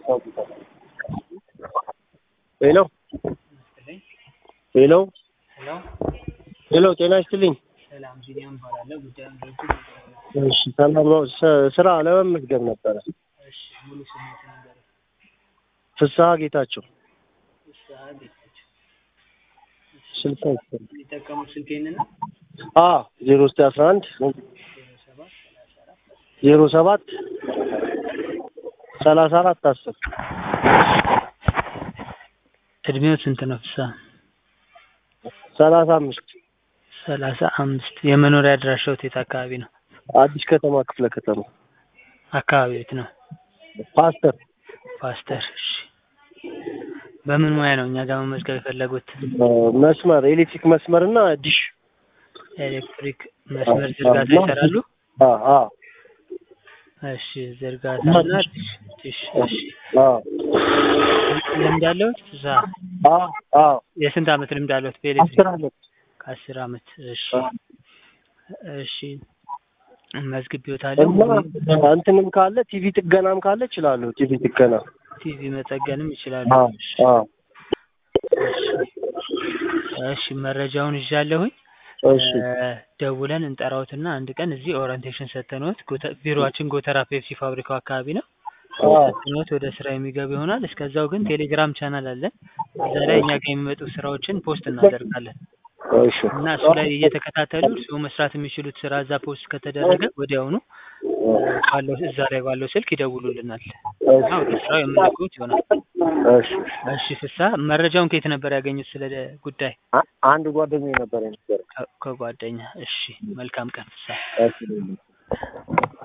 ሄሎ ሄሎ ሄሎ ሄሎ ጤና ይስጥልኝ። ሰላም ቢኒያም እባላለሁ። ጉዳዩን በእጅ እሺ ሰላም ነው። ስ- ስራ ለመመዝገብ ነበረ። እሺ ሙሉ ስሜትን ንገረኝ። ፍስሐ ጌታቸው ፍስሐ ጌታቸው። ስልሳ ይስጥልኝ። የሚጠቀሙት ስልክ ይህንን ነው? አ ዜሮ ዘጠኝ አስራ አንድ ዜሮ ሰባት ሰላሳ አራት ዜሮ ሰባት ሰላሳ አራት አስር እድሜው ስንት ነው? ፍስሐ ሰላሳ አምስት ሰላሳ አምስት የመኖሪያ አድራሻው የት አካባቢ ነው? አዲስ ከተማ ክፍለ ከተማ አካባቢ የት ነው? ፓስተር ፓስተር። እሺ በምን ሙያ ነው እኛ ጋር መመዝገብ የፈለጉት? እ፣ መስመር ኤሌክትሪክ መስመር እና ዲሽ ኤሌክትሪክ መስመር ዝርጋታ ይሰራሉ? አ አ እሺ ዝርጋታና ዲሽ። እሺ አ ልምድ አለዎት? ፍስሐ አ አ የስንት ዓመት ልምድ አለዎት በኤሌክትሪክ? አስር አመት ከአስር ዓመት። እሺ አ እሺ መዝግቤዎታለሁ። እና እንትንም ካለ ቲቪ ጥገናም ካለ እችላለሁ። ቲቪ ጥገና ቲቪ መጠገንም ይችላሉ። አ አ እሺ መረጃውን ይዣለሁኝ። እሺ እ፣ ደውለን እንጠራዎትና አንድ ቀን እዚህ ኦሪንቴሽን ሰተንዎት ጎተ- ቢሮአችን ጎተራ ፔፕሲ ፋብሪካው አካባቢ ነው። አ ሰተንዎት ወደ ስራ የሚገቡ ይሆናል። እስከዛው ግን ቴሌግራም ቻናል አለን። እዛ ላይ እኛ ጋር የሚመጡ ስራዎችን ፖስት እናደርጋለን እሺ እና እሱ ላይ እየተከታተሉ እርስዎ መስራት የሚችሉት ስራ እዛ ፖስት ከተደረገ ወዲያውኑ እ፣ ባለው እዛ ላይ ባለው ስልክ ይደውሉልናል እና ወደ ስራው የምንልክዎት ይሆናል። እሺ እሺ ፍስሐ መረጃውን ከየት ነበር ያገኙት ስለ ጉዳይ? አ- አንድ ጓደኛዬ ነበር የነበረ ከ- ከጓደኛ። እሺ መልካም ቀን ፍስሐ። እሺ